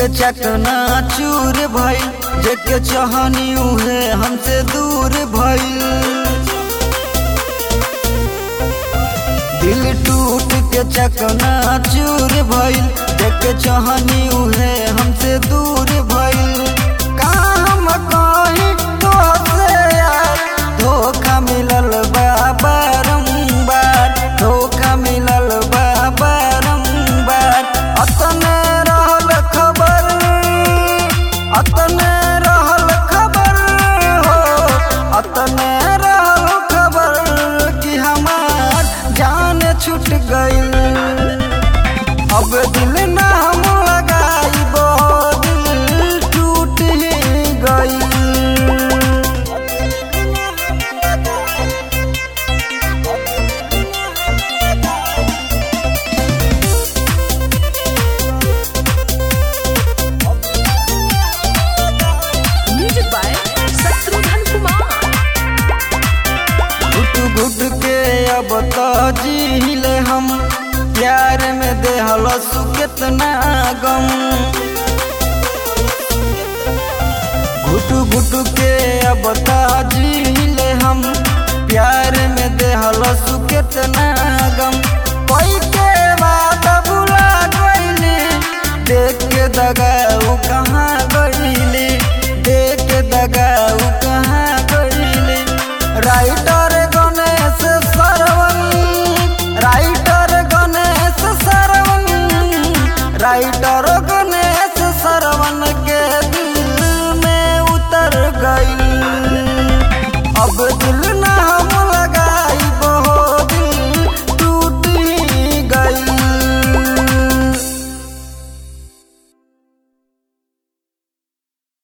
चकना चूर भइल जेके चाहनी उहे हमसे दूर भइल दिल टूट के चकना चूर भइल जेके चाहनी उहे हमसे दूर भइल का हम कहीं तोहसे यार धोखा मिलल बा बारंबार धोखा मिलल बा बारंबार अतने रहल खबर अतने रहल खबर हो अतने रहल खबर कि हमार जान छूट गइल अब दिल ना हम लगाइबो दिल टूट ही गइल म्यूजिक बाय शत्रुघ्न कुमार घुट घुट के अब तो जीले हम प्यार में देहल सु कितना गम घुट घुट के अब तो जीले हम प्यार में देहल सु कितना गम कोई के बात बुला गईली देख के दगाऊ कहाँ गईली देख के दगाऊ कहाँ गईली राइटर गणेश सरवन राइटर गणेश सरवन राइटर गणेश सरवन